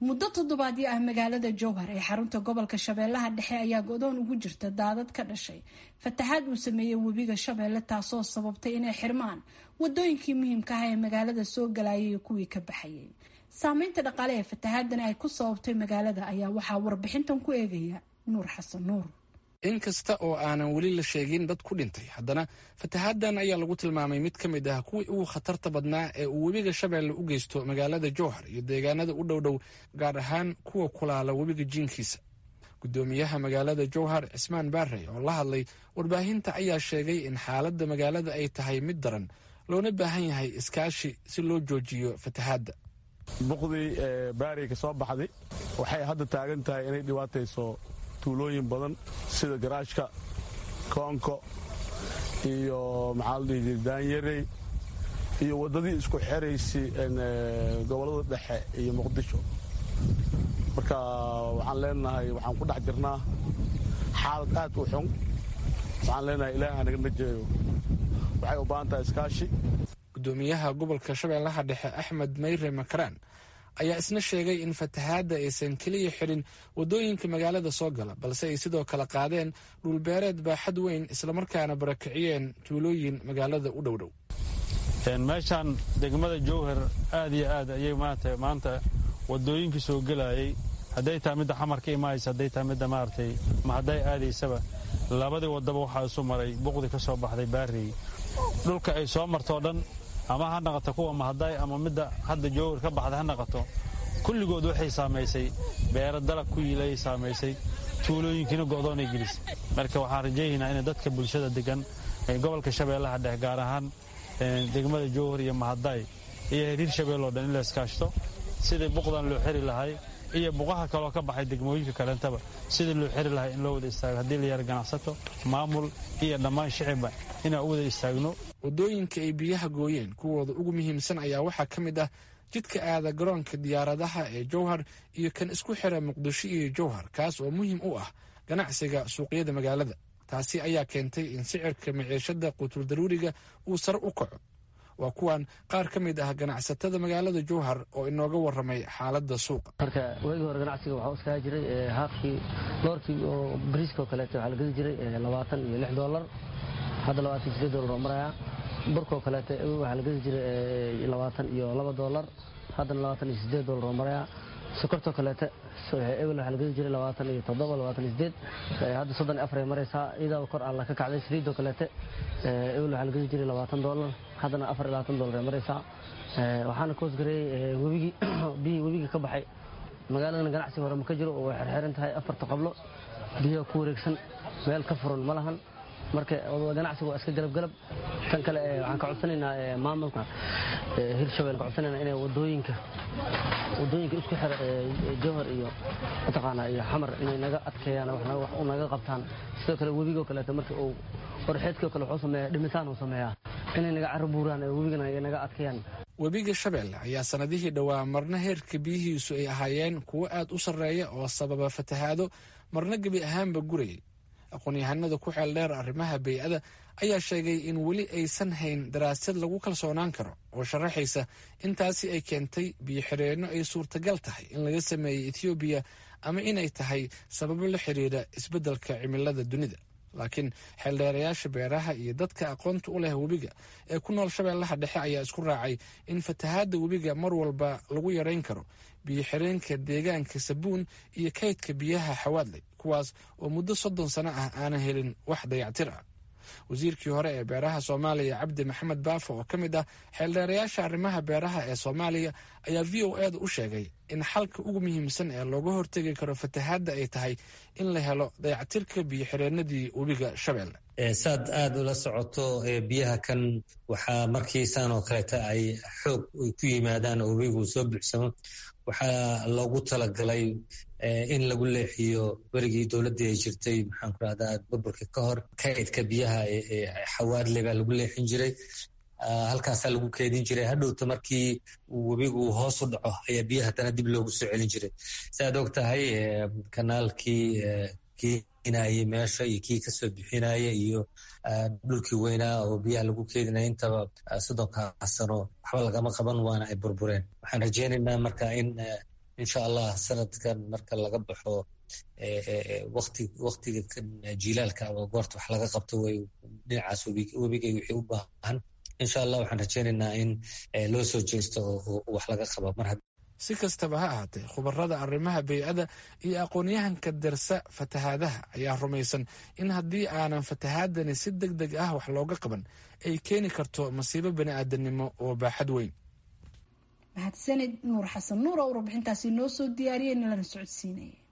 muddo toddobaadyo ah magaalada jowhar ee xarunta gobolka shabeellaha dhexe ayaa go-doon ugu jirta daadad ka dhashay fataxaad uu sameeyey webiga shabeelle taasoo sababtay inay xirmaan wadooyinkii muhiimka ah ee magaalada soo galayay iyo kuwii ka baxayay saameynta dhaqaale ee fataxaadani ay ku sababtay magaalada ayaa waxaa warbixintan ku eegaya nuur xasan nuur in kasta oo aanan weli la sheegin dad ku dhintay haddana fatahaaddan ayaa lagu tilmaamay mid ka mid ah kuwii ugu khatarta badnaa ee uu webiga shabeelle u geysto magaalada jowhar iyo deegaanada u dhowdhow gaar ahaan kuwa kulaala webiga jiinkiisa guddoomiyaha magaalada jowhar cismaan baarey oo la hadlay warbaahinta ayaa sheegay in xaaladda magaalada ay tahay mid daran loona baahan yahay iskaashi si loo joojiyo fatahaadda buqdii baarey ka soo baxday waxay hadda taagan tahay inay dhibaatayso tuulooyin badan sida garaashka koonko iyo maxaa la dhihi jira daanyarey iyo waddadii isku xeraysay gobollada dhexe iyo muqdisho marka waxaan leenahay waxaan ku dhex jirnaa xaalad aad u xun waxaan leenahay ilaaha naga najeeyo waxay u baahan tahay iskaashi guddoomiyaha gobolka shabeellaha dhexe axmed mayre makaraan ayaa isna sheegay in fatahaadda aysan keliya xirin waddooyinka magaalada soo gala balse ay sidoo kale qaadeen dhulbeereed baaxad weyn islamarkaana barakiciyeen tuulooyin magaalada u dhowdhow meeshaan degmada jowhar aad iyo aad ayay maarata maanta waddooyinkii soo gelayay hadday tahay midda xamar ka imaaysa hadday tahay midda maaragtay ma hadday aadaysaba labadii waddaba waxaa isu maray buqdi ka soo baxday baarey dhulka ay soo martoo dhan ama ha naqato kuwa mahadaay ama midda hadda jowhar ka baxda ha naqato kulligood waxay saamaysay beero dalag ku yiilayay saamaysay tuulooyinkiina go'doonay gelisay marka waxaan rajaynaynaa in dadka bulshada degan gobolka shabeellaha dhex gaar ahaan degmada jowhar iyo mahadaay iyo hiriir shabeelloo dhan in la iskaashto sidii buqdan loo xiri lahay iyo buqaha kaloo ka baxay degmooyinka kaleentaba sidii loo xiri lahay in loo wada istaago haddii la yara ganacsato maamul iyo dhammaan shicibba inaan u wada istaagno waddooyinka ay biyaha gooyeen kuwooda ugu muhiimsan ayaa waxaa ka mid ah jidka aada garoonka diyaaradaha ee jowhar iyo kan isku xira muqdisho iyo jowhar kaas oo muhiim u ah ganacsiga suuqyada magaalada taasi ayaa keentay in sicirka maciishada qutul daruuriga uu sare u kaco waa kuwan qaar ka mid ah ganacsatada magaalada jowhar oo inooga waramay xaaladda suuqa marka waagii hore ganacsiga waxaa iskaga jiray haafkii doorkii oo bariiskao kaleeto waxaa la gedi jiray labaatan iyo lix doolar hadda labaatan iyo sideed doolar oo maraya burkoo kaleeto waxaa la gedi jiray labaatan iyo laba doolar haddana labaatan iyo sideed doolar oo maraya sokortoo kaleete ebel waxaa la gedi jiray labaatan iyo toddoba labaatan iyo sideed hadda soddon iyo afar ay maraysaa iyadaaba kor alla ka kacday saliidoo kaleete ebel waxaa la gedi jiray labaatan doolar haddana afar iyo labaatan doolar ay maraysaa waxaana ka hoosgareeyey webigii biyihii webiga ka baxay magaaladana ganacsi hore ma ka jiro oo way xerxeran tahay afarta qablo biyaha ku wareegsan meel ka furan ma lahan marka ganacsiga waa iska galabgalab tan kale waxaan ka codsanaynaa maamulka hirshabelle ka codsanayna inay wadooyinka wadooyinka isku xira jowhar iyo mataqaanaa iyo xamar inay naga adkeeyaan wax u naga qabtaan sidoo kale webigoo kaleeto marka uu qorxeedkoo kale wuxuu sameeyaa dhimitaan uu sameeyaa inay naga carro buuraan webigana ay naga adkeeyaan webiga shabeelle ayaa sanadihii dhowaa marna heerka biyihiisu ay ahaayeen kuwo aad u sarreeya oo sababa fatahaado marna gebi ahaanba gurayay aqoon-yahanada ku xeel dheer arrimaha bey-ada ayaa sheegay in weli aysan hayn daraasad lagu kalsoonaan karo oo sharaxaysa intaasi ay keentay biyo-xireenno ay suurtagal tahay in laga sameeyey ethoobiya ama inay tahay sababo la xiriira isbeddelka cimilada dunida laakiin xeeldheerayaasha beeraha iyo dadka aqoonta u leh webiga ee ku nool shabeellaha dhexe ayaa isku raacay in fatahaadda webiga mar walba lagu yarayn karo biyo-xireenka deegaanka sabuun iyo kaydka biyaha xawaadley kuwaas oo muddo soddon sano ah aanan helin wax dayactir ah wasiirkii hore ee beeraha soomaaliya cabdi maxamed baafo oo ka mid ah xeeldheerayaasha arrimaha beeraha ee soomaaliya ayaa v o eeda u sheegay in xalka ugu muhiimsan ee looga hortegi karo fatahaadda ay tahay in la helo dayactirka biyo-xireenadii webiga shabeelle saad aada ula socoto biyaha kan waxaa markii saan oo kaleeta ay xoog ay ku yimaadaan oo webigu soo buuxsamo waxaa loogu talagalay in lagu leexiyo werigii dowladdii ay jirtay maxaan ku rahdaa burburka ka hor kaydka biyaha xawaadle baa lagu leexin jiray halkaasaa lagu keedin jiray hadhowta markii webigu hoos u dhaco ayaa biyaha haddana dib loogu soo celin jiray saaad og tahay kanaalkii keenayay meesha iyo kii kasoo bixinaya iyo dhulkii weynaa oo biyaha lagu keedinaya intaba soddonkaa sano waxba lagama qaban waana ay burbureen waxaan rajeynaynaa marka in insha allah sanadkan marka laga baxo wati waktiga jilaalka ama goorta wax laga qabto way dhinacaas webigay wixii u baahan insha allah waxaan rajeynaynaa in loo soo jeesto oo wax laga qaba mar si kastaba ha ahaatee khubarada arrimaha bey'ada iyo aqoonyahanka dersa fatahaadaha ayaa rumaysan in haddii aanan fatahaadani si deg deg ah wax looga qaban ay keeni karto masiibo bani aadamnimo oo baaxad weyn mahadsanid nuur xasan nuur oo warbixintaasi noo soo diyaariyey nalana socodsiinaya